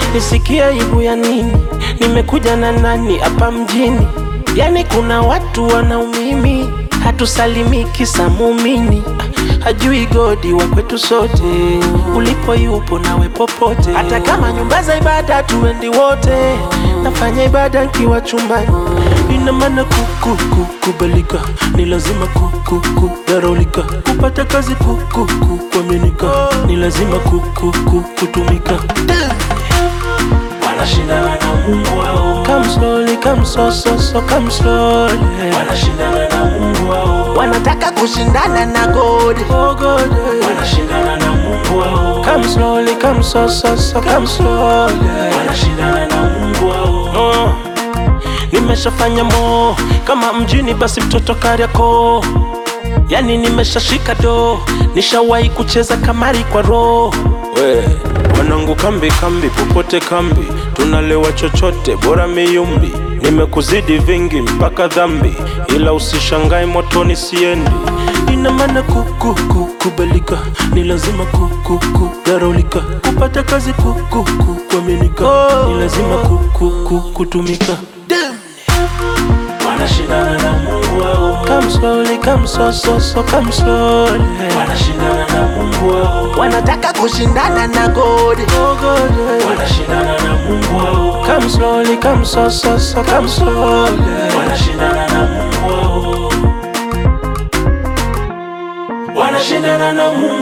nisikie aibu ya nini? Nimekuja na nani hapa mjini? Yani kuna watu wanaumimi, hatusalimiki sa muumini hajui godi wa kwetu sote, ulipo yupo nawe popote, hata kama nyumba za ibada tuendi wote, nafanya ibada nkiwa chumbani, ina maana kuku kubalika, ni lazima kuku kudharulika, kupata kazi kuku kuaminika, ni lazima kuku kutumika. wanashindana na Mungu wao, Come slowly, come so so so, come slowly. wanashindana na Mungu wao, Wanataka kushindana na God. Oh God. wanashindana na Mungu wao, Come slowly, come so so so, come slowly. wanashindana na Mungu wao, Oh, nimeshafanya mo kama mjini basi mtoto Kariakoo, yani nimeshashika do, nishawahi kucheza kamari kwa roho. We wanangu, kambi kambi, popote kambi, tunalewa chochote, bora miyumbi. Nimekuzidi vingi mpaka dhambi, ila usishangae motoni siendi. Ina maana kuku kukubalika, ni lazima kuku kudharulika, kupata kazi kuku kuaminika, ni lazima kuku kutumika. wanashindana na Mungu wao, Come slowly, come so so so, come slowly. wanashindana na Mungu wao, Wanataka kushindana na God. Oh God. wanashindana na Mungu wao, Come slowly, come so so so, come slowly. wanashindana na Mungu wao, wanashindana na Mungu